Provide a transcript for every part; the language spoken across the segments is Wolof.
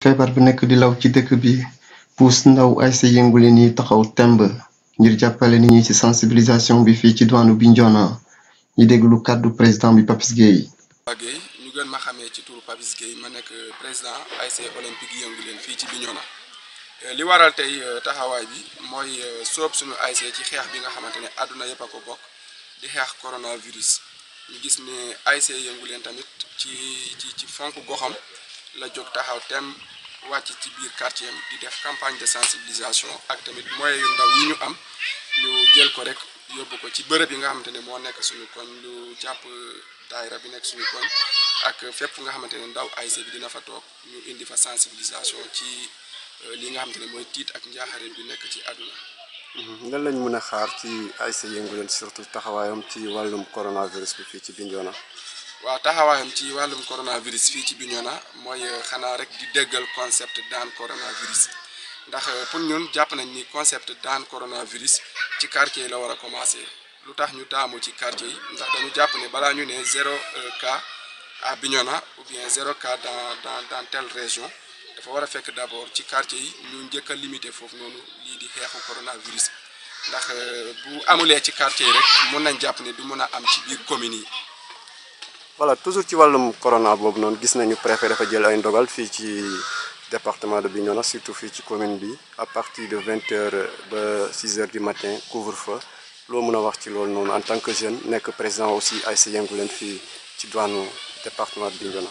feebar bi nekk di law ci dëkk bi puus ndaw ay sa yëngu leen yi taxaw temb ngir jàppale nit ñi ci sensibilisation bi fii ci diwaanu Bignona ñi déglu kàddu président bi Papis Gueye Gueye ñu gën ma xamee ci turu Papis Gueye ma nekk président ASC olympique yëngu leen fii ci Bignona li waral tey taxawaay bi mooy soob suñu ASC ci xeex bi nga xamante ne àdduna yëpp a ko bokk di xeex coronavirus ñu gis ne ASC yëngu leen tamit ci ci ci fonk goxam la jóg taxaw tem wàcc ci biir quartier am di def campagne de sensibilisation ak tamit moyens yu ndaw yi ñu am ñu jël ko rek yóbbu ko ci bërëb yi nga xamante ne moo nekk suñu koñ lu jàpp daayira bi nekk suñu koñ ak fépp nga xamante ne ndaw ASC bi dina fa toog ñu indi fa sensibilisation ci li nga xamante ne mooy tiit ak njaaxare bi nekk ci àdduna. lan lañ mën a xaar ci ASC yëngu leen surtout taxawaayam ci wàllum coronavirus bi fii ci Bignona. waaw taxawaayam ci wàllum coronavirus fii ci Bignona mooy xanaa rek di déggal concept daan coronavirus ndax pour ñun jàpp nañ ni concept daan coronavirus ci quartier yi la war a commencer lu tax ñu taamu ci quartier yi ndax dañu jàpp ne balaa ñu ne zéro cas à Bignona ou bien zéro cas dans dans dans telle région dafa war a fekk d'abord ci quartier yi ñu njëkk a limiter foofu noonu lii di xeexu coronavirus ndax bu amulee ci quartier yi rek mun nañ jàpp ne du mun a am ci biir communes yi. voilà toujours ci wàllum corona boobu noonu gis nañu préfet dafa jël ay ndogal fii ci département de Bignona surtout fii ci commune bi à partir de vingt heures ba six heures du matin couvre-feu loo mën a wax ci loolu noonu en tant que jeune nekk président aussi ASC yëngu leen fii ci douane département de Bignona.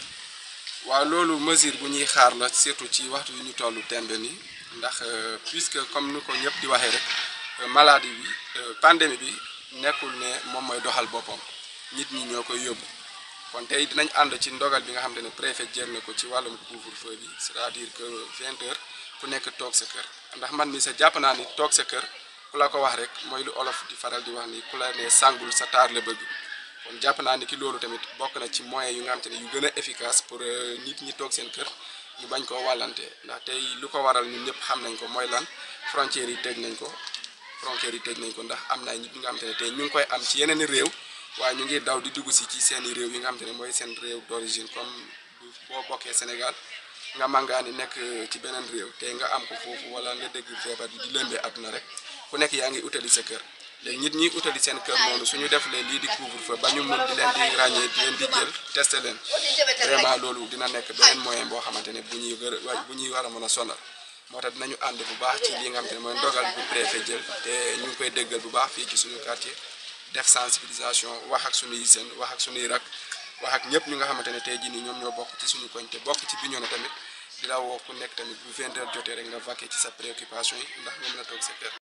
waaw loolu mesure bu ñuy xaar la surtout ci waxtu yu ñu tollu tembe ni ndax puisque comme ni ko ñëpp di waxee rek maladie bi pandémie bi nekkul ne moom mooy doxal boppam nit ñi ñoo koy yóbbu. kon tey dinañ ànd ci ndogal bi nga xamante ne préfet jël na ko ci wàllum couvre-feu bi c'est-à-dire que vingt heures ku nekk toog sa kër ndax man mi sa jàpp naa ni toog sa kër ku la ko wax rek mooy lu olof di faral di wax ni ku la ne sàngul sa taar la bëgg kon jàpp naa ni ki loolu tamit bokk na ci moyens yu nga xamante ne yu gën a efficace pour nit ñi toog seen kër ñu bañ koo wàllante ndax tey lu ko waral ñun ñëpp xam nañ ko mooy lan frontières yi tëj nañ ko frontières yi tëj nañ ko ndax am na nit ñi nga xamante ne tey ñu ngi koy am ci yeneen réew waaye ñu ngi daw di dugg si ci seeni réew yi nga xamante ne mooy seen réew d'origine comme boo bokkee Sénégal nga màngaani nekk ci beneen réew tey nga am ko foofu wala nga dégg feebar bi di lëmbee àdduna rek ku nekk yaa ngi utali sa kër léegi nit ñi utali seen kër noonu suñu def lee lii di couvre-feu ba ñu mën di leen di ràññee di leen di jël testé leen vraiment loolu dina nekk beneen moyen boo xamante ne bu ñuy gër bu ñuy war a mën a sonal moo tax dinañu ànd bu baax ci li nga xamante ne mooy ndogal bu préfet jël te ñu ngi koy déggal bu baax fii ci suñu quartier def sensibilisation wax ak suñuy seen wax ak suñuy rak wax ak ñëpp ñu nga xamante ne tey jii nii ñoom ñoo bokk ci suñu koñ te bokk ci Bignona tamit di la woo ku nekk tamit bu 20 heures jotee rek nga vaquer ci sa préoccupation yi ndax nga mën a toog sa kër